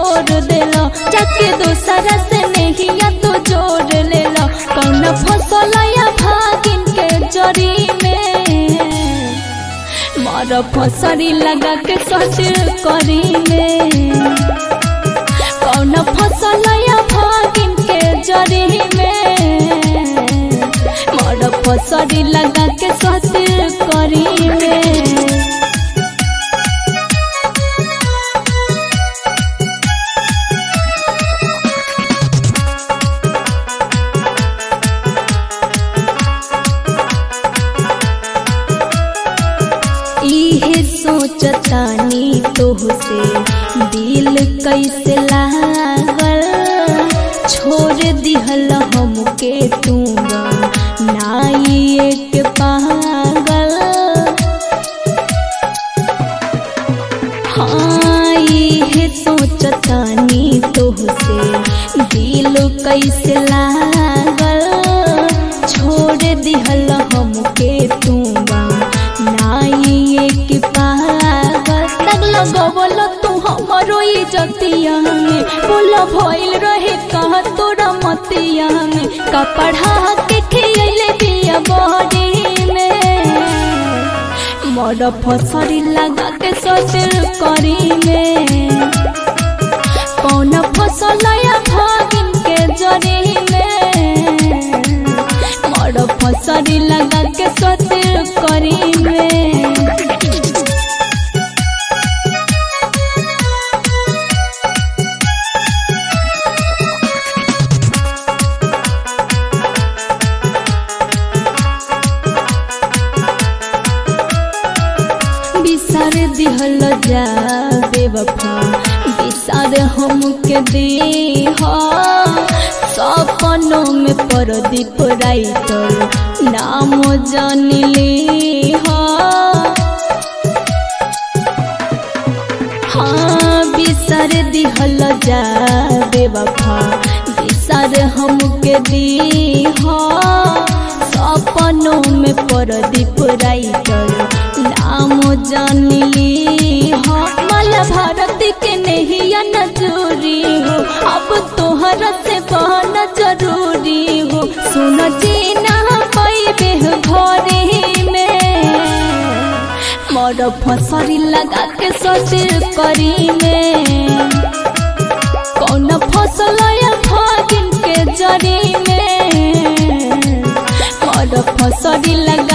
छोड़ देलो जाके दूसरा से नहीं या तो जोड़ लेलो कौन फसल या भागिन के जरी में मार फसरी लगा के सच करी में कौन फसल या भागिन के जरी में मार फसरी लगा के सच करी में इहे सोचतानी तोहसे दिल कैसे लागल छोड़ दिहल हमके तू नाई एक पागल हाँ इहे सोचतानी तोहसे दिल कैसे लागल छोड़ दिहल हमके तू नाई एक पागल लगल गवल तू हमरो इज्जतिया में बोल भइल रहे कहा तोरा मतिया में कपड़ा के खियले दिया बॉडी में मोर फसरी लगा के सोचल करी में कौन फसल या भागिन के जरी में मोर फसरी लगा के सोचल करी में बिसार दिहल जा बेवफा बिसार हमके देह सपनों में परदीप राइटर नाम जान ले हाँ बिसार दिहल जा बेवफा बिसार हमके देह सपनों में परदीप राइटर नाम जान ली हो मल भारत के नहीं नजूरी हो अब तोहरा से बहना जरूरी हो सुन जीना पैबे घरे में मोर फसरी लगा के सोच करी में कौन फसल या भागिन के जरी में मोर फसरी लगा